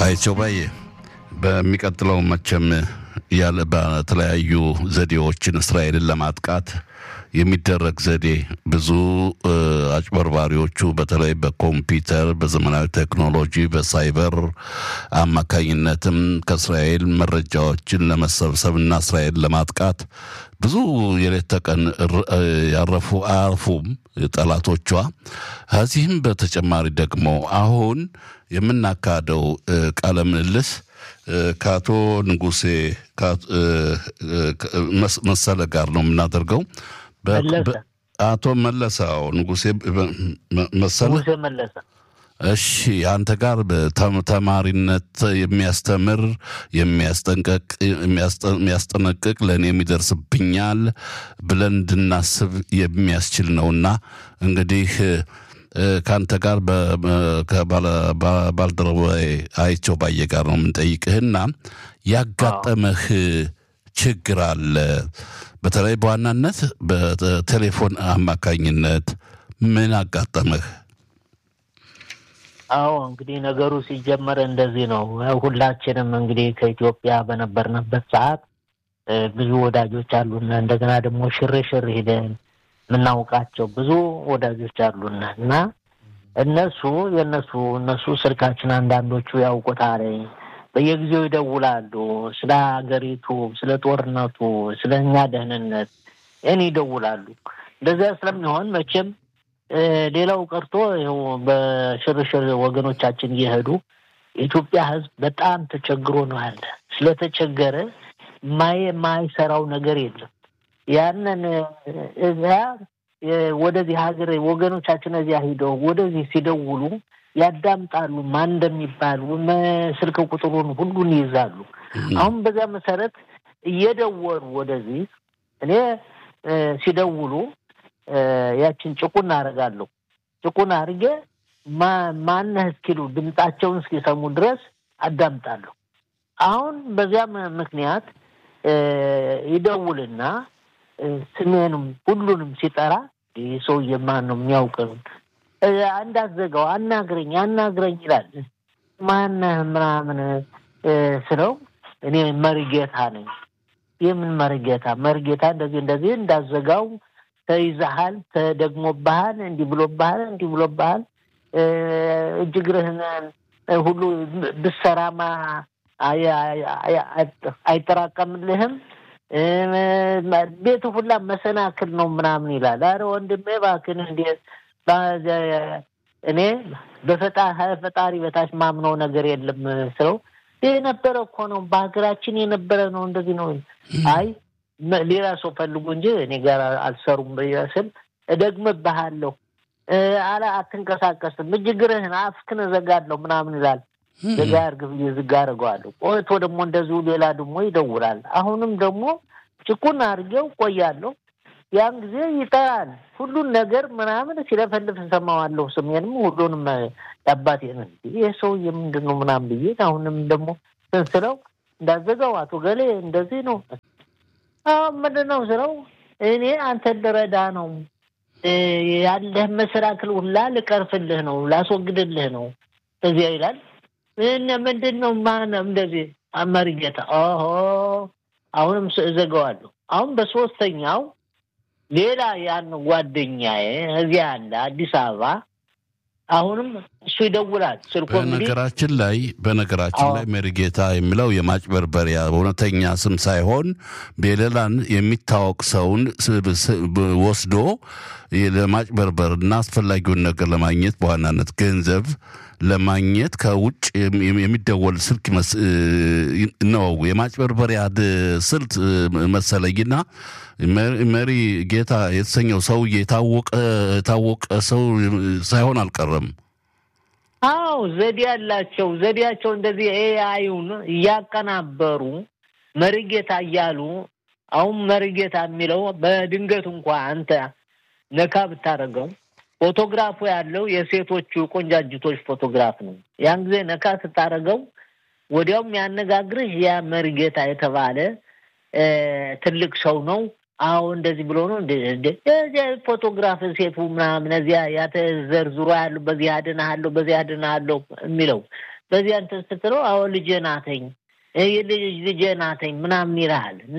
አይቸው ባዬ በሚቀጥለው መቼም ያለ በተለያዩ ዘዴዎችን እስራኤልን ለማጥቃት የሚደረግ ዘዴ ብዙ አጭበርባሪዎቹ በተለይ በኮምፒውተር በዘመናዊ ቴክኖሎጂ በሳይበር አማካኝነትም ከእስራኤል መረጃዎችን ለመሰብሰብ እና እስራኤል ለማጥቃት ብዙ የሌት ተቀን ያረፉ አያርፉም ጠላቶቿ። ከዚህም በተጨማሪ ደግሞ አሁን የምናካሄደው ቃለ ምልልስ ከአቶ ንጉሴ መሰለ ጋር ነው የምናደርገው። አቶ መለሰው ንጉሴ መሰለ መለሰ። እሺ አንተ ጋር ተማሪነት የሚያስተምር የሚያስጠንቀቅ የሚያስጠነቅቅ ለእኔ የሚደርስብኛል ብለን እንድናስብ የሚያስችል ነውና እንግዲህ ከአንተ ጋር ከባልደረባዬ አይቸው ባየ ጋር ነው የምንጠይቅህና ያጋጠመህ ችግር አለ። በተለይ በዋናነት በቴሌፎን አማካኝነት ምን አጋጠመህ? አዎ እንግዲህ ነገሩ ሲጀመር እንደዚህ ነው። ሁላችንም እንግዲህ ከኢትዮጵያ በነበርንበት ሰዓት ብዙ ወዳጆች አሉና እንደገና ደግሞ ሽርሽር ሄደን የምናውቃቸው ብዙ ወዳጆች አሉና እና እነሱ የእነሱ እነሱ ስልካችን አንዳንዶቹ ያውቁታል። በየጊዜው ይደውላሉ። ስለ ሀገሪቱ፣ ስለ ጦርነቱ፣ ስለ እኛ ደህንነት እኔ ይደውላሉ። እንደዚያ ስለሚሆን መቼም ሌላው ቀርቶ ይኸው በሽርሽር ወገኖቻችን እየሄዱ የኢትዮጵያ ሕዝብ በጣም ተቸግሮ ነው ያለ። ስለተቸገረ ማየ ማይሰራው ነገር የለም። ያንን እዚያ ወደዚህ ሀገር ወገኖቻችን እዚያ ሂደው ወደዚህ ሲደውሉ ያዳምጣሉ። ማን እንደሚባል ስልክ ቁጥሩን ሁሉን ይይዛሉ። አሁን በዚያ መሰረት እየደወሉ ወደዚህ እኔ ሲደውሉ ያችን ጭቁን አደርጋለሁ። ጭቁን አድርጌ ማነህ እስኪሉ ድምጣቸውን እስኪሰሙ ድረስ አዳምጣለሁ። አሁን በዚያም ምክንያት ይደውልና ስሜንም ሁሉንም ሲጠራ ይህ ሰውዬ ማን ነው የሚያውቅን? እንዳትዘጋው አናግረኝ አናግረኝ ይላል። ማነህ ምናምን ስለው እኔ መሪጌታ ነኝ። የምን መሪጌታ? መሪጌታ እንደዚህ እንደዚህ እንዳዘጋው ተይዘሃል፣ ተደግሞብሃል፣ እንዲህ ብሎብሃል፣ እንዲህ ብሎብሃል፣ እጅ እግርህን ሁሉ ብሰራማ አይጠራቀምልህም ቤቱ ሁላ መሰናክል ነው ምናምን ይላል። አረ ወንድሜ እባክህን እንዴት እኔ በፈጣሪ በታች ማምነው ነገር የለም ስለው የነበረ እኮ ነው በሀገራችን የነበረ ነው እንደዚህ ነው። አይ ሌላ ሰው ፈልጉ እንጂ እኔ ጋር አልሰሩም ስል እደግምብሃለሁ፣ አላ አትንቀሳቀስም፣ እጅ እግርህን አፍክን እዘጋለሁ ምናምን ይላል። ዘጋ እርግ ብዬ ዝጋ አድርገዋለሁ። ቆይቶ ደግሞ እንደዚሁ ሌላ ደግሞ ይደውላል። አሁንም ደግሞ ጭቁን አድርጌው ቆያለሁ። ያን ጊዜ ይጠራል። ሁሉን ነገር ምናምን ሲለፈልፍ እሰማዋለሁ። ስሜንም ሁሉንም ያባቴን ይህ ሰውዬ ምንድን ነው ምናምን ብዬ አሁንም ደግሞ ስንስለው እንዳዘጋው አቶ ገሌ እንደዚህ ነው ምንድን ነው ስለው እኔ አንተን ልረዳ ነው ያለህ መሰናክል ሁላ ልቀርፍልህ ነው ላስወግድልህ ነው እዚያ ይላል። ምንድን ነው ማን እንደዚህ መሪጌታ ኦሆ አሁንም እዘጋዋለሁ። አሁን በሶስተኛው ሌላ ያን ጓደኛዬ እዚያ ያለ አዲስ አበባ አሁንም እሱ ይደውላል። ስልኮ በነገራችን ላይ በነገራችን ላይ መሪጌታ የሚለው የማጭበርበሪያ እውነተኛ ስም ሳይሆን በሌላን የሚታወቅ ሰውን ወስዶ ለማጭበርበር እና አስፈላጊውን ነገር ለማግኘት በዋናነት ገንዘብ ለማግኘት ከውጭ የሚደወል ስልክ ነው። የማጭበርበሪያ ስልት መሰለኝና መሪ ጌታ የተሰኘው ሰውዬ የታወቀ ሰው ሳይሆን አልቀረም። አዎ ዘዴ ያላቸው ዘዴያቸው እንደዚህ ኤአዩን እያቀናበሩ መሪጌታ እያሉ አሁን መሪጌታ የሚለው በድንገት እንኳ አንተ ነካ ብታደርገው ፎቶግራፉ ያለው የሴቶቹ ቆንጃጅቶች ፎቶግራፍ ነው። ያን ጊዜ ነካ ስታደርገው ወዲያውም ያነጋግርህ ያ መሪጌታ የተባለ ትልቅ ሰው ነው። አዎ እንደዚህ ብሎ ነው እዚያ ፎቶግራፍ ሴቱ ምናምን እዚያ ያተዘርዝሮ ያሉ በዚህ አድንሃለሁ በዚህ አድንሃለሁ የሚለው በዚያ እንትን ስትለው አዎ ልጄ ናተኝ ልጄ ናተኝ ምናምን ይልሃል እና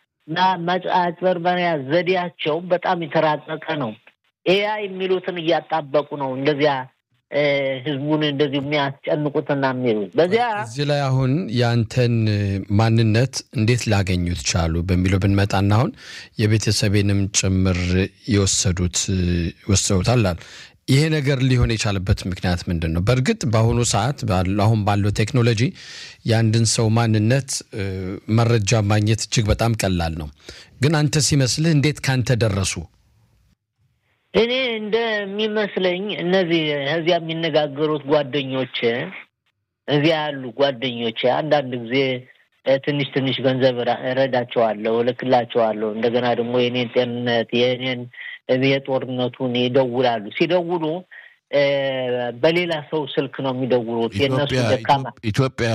አጭበርበሪያ ዘዴያቸው በጣም የተራቀቀ ነው። ኤያ የሚሉትን እያጣበቁ ነው እንደዚያ ህዝቡን እንደዚህ የሚያስጨንቁትና የሚሉት በዚያ እዚህ ላይ አሁን የአንተን ማንነት እንዴት ላገኙት ቻሉ በሚለው ብንመጣና አሁን የቤተሰቤንም ጭምር የወሰዱት ወስደውታል። ይሄ ነገር ሊሆን የቻለበት ምክንያት ምንድን ነው? በእርግጥ በአሁኑ ሰዓት አሁን ባለው ቴክኖሎጂ የአንድን ሰው ማንነት መረጃ ማግኘት እጅግ በጣም ቀላል ነው። ግን አንተ ሲመስልህ እንዴት ካንተ ደረሱ? እኔ እንደሚመስለኝ እነዚህ እዚያ የሚነጋገሩት ጓደኞች እዚያ ያሉ ጓደኞች አንዳንድ ጊዜ ትንሽ ትንሽ ገንዘብ እረዳቸዋለሁ፣ እልክላቸዋለሁ። እንደገና ደግሞ የኔን ጤንነት የኔን የጦርነቱን ይደውላሉ። ሲደውሉ በሌላ ሰው ስልክ ነው የሚደውሉት። የእነሱ ደካማ ኢትዮጵያ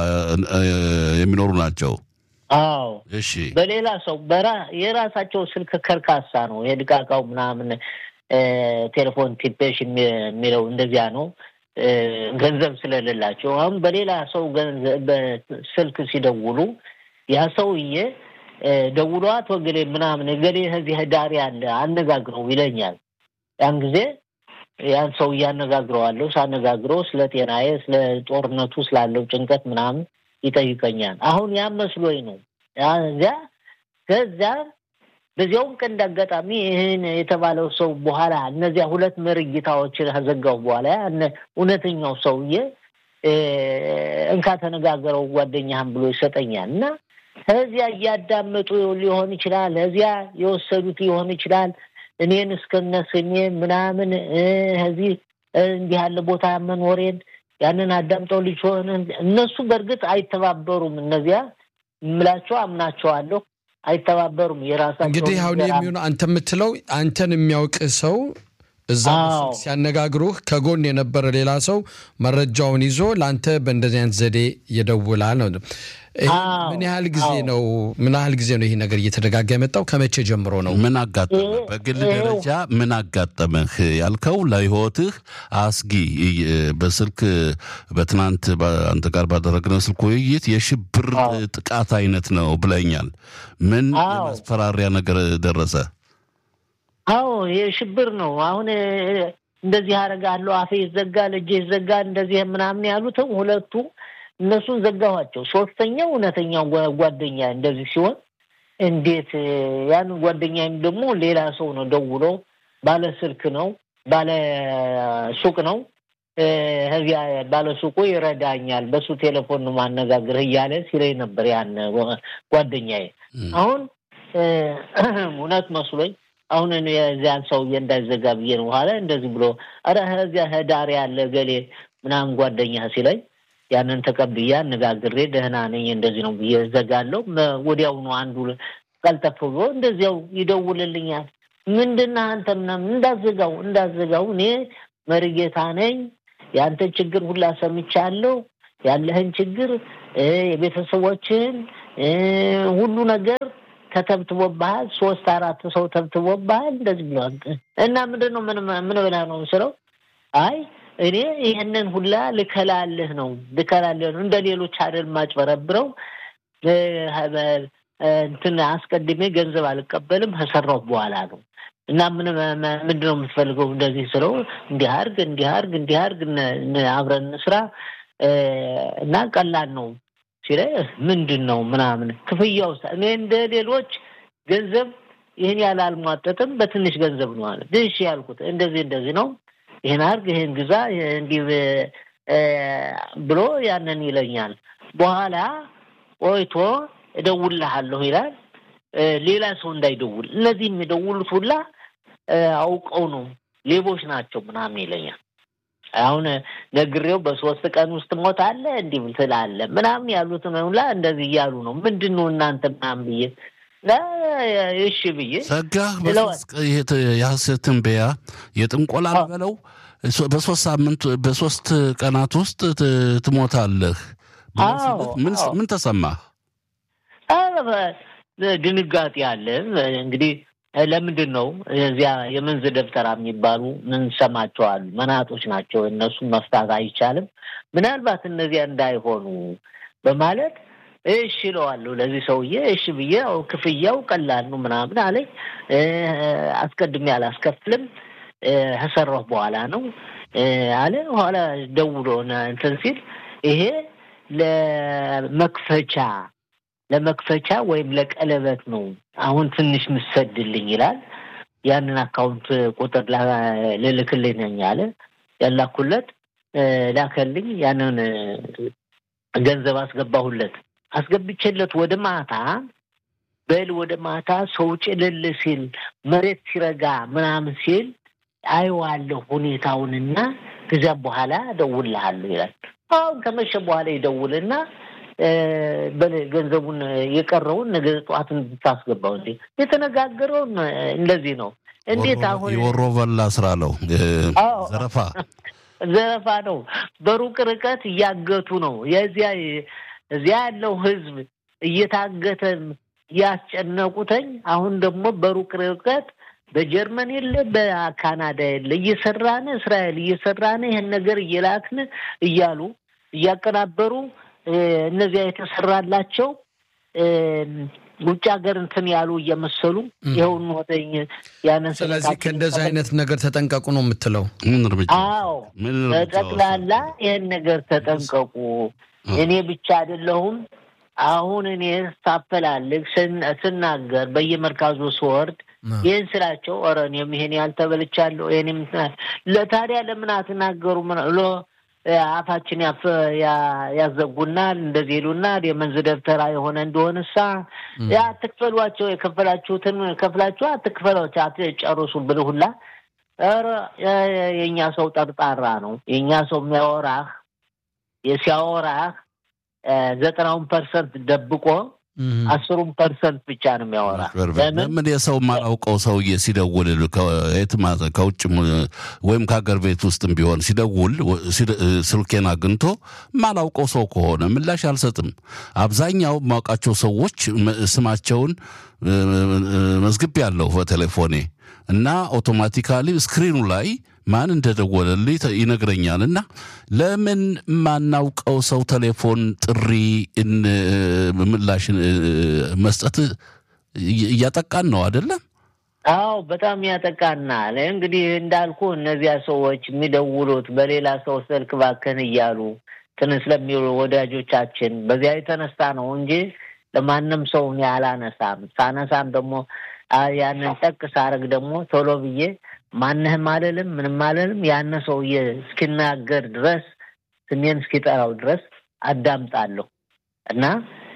የሚኖሩ ናቸው። አዎ እሺ። በሌላ ሰው በራ የራሳቸው ስልክ ከርካሳ ነው። የድቃቃው ምናምን ቴሌፎን ቲፔሽ የሚለው እንደዚያ ነው። ገንዘብ ስለሌላቸው አሁን በሌላ ሰው ስልክ ሲደውሉ ያ ሰውዬ ደውሎ አቶ ገሌ ምናምን ገሌ ከዚህ ዳር ያለ አነጋግረው ይለኛል። ያን ጊዜ ያን ሰው እያነጋግረዋለሁ። ሳነጋግረው ስለ ጤናዬ፣ ስለ ጦርነቱ ስላለው ጭንቀት ምናምን ይጠይቀኛል። አሁን ያ መስሎኝ ነው። እዚያ ከዚያ በዚያውም ቀን እንዳጋጣሚ ይህን የተባለው ሰው በኋላ እነዚያ ሁለት መርጌታዎችን ከዘጋው በኋላ እውነተኛው ሰውዬ እንካ ተነጋገረው ጓደኛህን ብሎ ይሰጠኛል እና ከዚያ እያዳመጡ ሊሆን ይችላል፣ እዚያ የወሰዱት ሊሆን ይችላል። እኔን እስከነ ስሜ ምናምን እዚህ እንዲህ ያለ ቦታ መኖሬን ያንን አዳምጠው ልጅ ሆነ እነሱ በእርግጥ አይተባበሩም። እነዚያ የምላቸው አምናቸዋለሁ፣ አይተባበሩም። የራሳቸው እንግዲህ አሁን የሚሆነው አንተ የምትለው አንተን የሚያውቅ ሰው እዛ ሲያነጋግሩህ ከጎን የነበረ ሌላ ሰው መረጃውን ይዞ ለአንተ በእንደዚህ አይነት ዘዴ ይደውላል ነው። ምን ያህል ጊዜ ነው ምን ያህል ጊዜ ነው ይህ ነገር እየተደጋጋ የመጣው? ከመቼ ጀምሮ ነው? ምን አጋጠመህ? በግል ደረጃ ምን አጋጠመህ ያልከው ለህይወትህ አስጊ በስልክ በትናንት አንተ ጋር ባደረግነው ስልክ ውይይት የሽብር ጥቃት አይነት ነው ብለኛል። ምን የማስፈራሪያ ነገር ደረሰ? አዎ የሽብር ነው። አሁን እንደዚህ አደርጋለሁ፣ አፌ ይዘጋል፣ እጄ ይዘጋል፣ እንደዚህ ምናምን ያሉትም ሁለቱ እነሱን ዘጋኋቸው። ሶስተኛው እውነተኛው ጓደኛ እንደዚህ ሲሆን እንዴት ያን ጓደኛም ደግሞ ሌላ ሰው ነው ደውሎ ባለ ስልክ ነው ባለ ሱቅ ነው ከዚያ ባለ ሱቁ ይረዳኛል፣ በሱ ቴሌፎን ነው ማነጋግርህ እያለ ሲለኝ ነበር ያን ጓደኛዬ። አሁን እውነት መስሎኝ አሁን የዚያን ሰውዬ እንዳይዘጋ ብዬ ነው በኋላ እንደዚህ ብሎ ኧረ ከዚያ ዳር ያለ ገሌ ምናምን ጓደኛ ሲለኝ ያንን ተቀብዬ አነጋግሬ ደህና ነኝ እንደዚህ ነው ብዬ ዘጋለሁ። ወዲያውኑ አንዱ ቀልጠፍ ብሎ እንደዚያው ይደውልልኛል። ምንድነው አንተ ምናምን እንዳዘጋው እንዳዘጋው እኔ መሪጌታ ነኝ፣ የአንተን ችግር ሁላ ሰምቻለሁ፣ ያለህን ችግር የቤተሰቦችን ሁሉ ነገር ተተብትቦብሃል፣ ሶስት አራት ሰው ተብትቦብሃል እንደዚህ ብሏል። እና ምንድን ነው ምን ብለህ ነው ስለው አይ እኔ ይህንን ሁላ ልከላልህ ነው ልከላልህ ነው እንደ ሌሎች አይደል ማጭበረብረው እንትን አስቀድሜ ገንዘብ አልቀበልም ከሰራሁ በኋላ ነው እና ምን ምንድን ነው የምትፈልገው እንደዚህ ስለው እንዲህ አድርግ እንዲህ አድርግ እንዲህ አድርግ አብረን እንስራ እና ቀላል ነው ሲለኝ ምንድን ነው ምናምን ክፍያው እኔ እንደ ሌሎች ገንዘብ ይህን ያህል አልሟጠጥም በትንሽ ገንዘብ ነው አለ እሺ ያልኩት እንደዚህ እንደዚህ ነው ይህን አድርግ ይህን ግዛ እንዲህ ብሎ ያንን ይለኛል። በኋላ ቆይቶ እደውልልሃለሁ ይላል። ሌላ ሰው እንዳይደውል እነዚህ የሚደውሉት ሁላ አውቀው ነው ሌቦች ናቸው ምናምን ይለኛል። አሁን ነግሬው በሶስት ቀን ውስጥ ሞታለህ እንዲህ ትላለህ ምናምን ያሉትን ሁላ እንደዚህ እያሉ ነው። ምንድን ነው እናንተ ምናምን ብዬ እሺ ብዬ ሰጋህ የሐሰት ትንበያ የጥንቆላ በለው በሶስት ሳምንት በሶስት ቀናት ውስጥ ትሞታለህ። ምን ተሰማህ? ድንጋጤ አለ እንግዲህ ለምንድን ነው እዚያ የመንዝ ደብተራ የሚባሉ ምንሰማቸዋሉ መናጦች ናቸው። እነሱን መፍታት አይቻልም። ምናልባት እነዚያ እንዳይሆኑ በማለት እሺ እለዋለሁ ለዚህ ሰውዬ እሺ ብዬ ያው ክፍያው ቀላል ነው ምናምን አለኝ። አስቀድሜ አላስከፍልም ከሰራሁ በኋላ ነው አለ። በኋላ ደውሎ እንትን ሲል ይሄ ለመክፈቻ ለመክፈቻ ወይም ለቀለበት ነው አሁን ትንሽ ምሰድልኝ ይላል። ያንን አካውንት ቁጥር ልልክልኝ ነኝ አለ። ያላኩለት ላከልኝ። ያንን ገንዘብ አስገባሁለት። አስገብቼለት ወደ ማታ በል ወደ ማታ ሰው ጭልል ሲል መሬት ሲረጋ ምናምን ሲል አየዋለሁ ሁኔታውንና ከዚያም በኋላ እደውልልሃለሁ ይላል። አሁን ከመሸ በኋላ ይደውልና ገንዘቡን የቀረውን ነገ ጠዋት እንድታስገባው እንዴ የተነጋገረውን እንደዚህ ነው። እንዴት አሁን የወሮ በላ ስራ ነው፣ ዘረፋ ዘረፋ ነው። በሩቅ ርቀት እያገቱ ነው። የዚያ እዚያ ያለው ህዝብ እየታገተን እያስጨነቁተኝ፣ አሁን ደግሞ በሩቅ ርቀት በጀርመን የለ በካናዳ የለ እየሰራን እስራኤል እየሰራን ይህን ነገር እየላክን እያሉ እያቀናበሩ እነዚያ የተሰራላቸው ውጭ ሀገር እንትን ያሉ እየመሰሉ ይኸውን ወደኝ ያንን ስለዚህ ከእንደዚህ አይነት ነገር ተጠንቀቁ ነው የምትለው? ምን እርምጃ? አዎ ጠቅላላ ይህን ነገር ተጠንቀቁ። እኔ ብቻ አይደለሁም። አሁን እኔ ሳፈላልግ ስናገር በየመርካዙ ስወርድ ይህን ስላቸው ኧረ እኔም ይሄን ያልተበልቻለሁ ይህንም ለታዲያ ለምን አትናገሩ አፋችን ያዘጉናል፣ እንደዚህ ይሉናል። የመንዝ ደብተራ የሆነ እንደሆነ ሳ አትክፈሏቸው፣ የከፈላችሁትን ከፍላችሁ አትክፈሏቸው፣ አትጨርሱ ብል ሁላ ኧረ የእኛ ሰው ጠርጣራ ነው። የእኛ ሰው የሚያወራህ ሲያወራህ ዘጠናውን ፐርሰንት ደብቆ አስሩን ፐርሰንት ብቻ ነው የሚያወራ። ለምን የሰው ማላውቀው ሰውዬ ሲደውል ከውጭ ወይም ከሀገር ቤት ውስጥም ቢሆን ሲደውል ስልኬን አግኝቶ ማላውቀው ሰው ከሆነ ምላሽ አልሰጥም። አብዛኛው ማውቃቸው ሰዎች ስማቸውን መዝግብ ያለው በቴሌፎኔ እና አውቶማቲካሊ ስክሪኑ ላይ ማን እንደደወለልኝ ይነግረኛል። እና ለምን ማናውቀው ሰው ቴሌፎን ጥሪ ምላሽ መስጠት እያጠቃን ነው አይደለም? አዎ በጣም ያጠቃናል። እንግዲህ እንዳልኩ እነዚያ ሰዎች የሚደውሉት በሌላ ሰው ስልክ ባከን እያሉ ትን ስለሚውሉ ወዳጆቻችን በዚያ የተነሳ ነው እንጂ ለማንም ሰው እኔ አላነሳም። ሳነሳም ደግሞ ያንን ጠቅ ሳረግ ደግሞ ቶሎ ብዬ ማንህም አልልም ምንም አልልም። ያነ ሰውዬ እስኪናገር ድረስ ስሜን እስኪጠራው ድረስ አዳምጣለሁ እና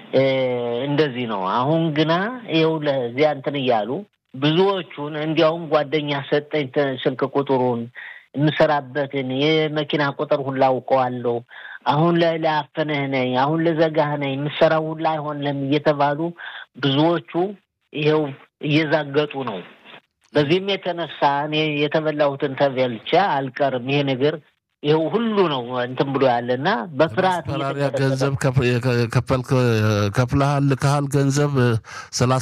እንደዚህ ነው። አሁን ግና ይኸው ለዚያ እንትን እያሉ ብዙዎቹን እንዲያውም ጓደኛ ሰጠኝ ስልክ ቁጥሩን የምሰራበትን የመኪና ቁጥር ሁላ አውቀዋለሁ። አሁን ላይ ላያፈንህ ነኝ፣ አሁን ልዘጋህ ነኝ፣ የምሰራው ሁላ አይሆንም እየተባሉ ብዙዎቹ ይኸው እየዛገጡ ነው። በዚህም የተነሳ እኔ የተበላሁትን ተበልቼ አልቀርም። ይሄ ነገር ይኸው ሁሉ ነው እንትን ብሎ ያለና በፍርሃት ገንዘብ ከፍልሃል ልከሃል ገንዘብ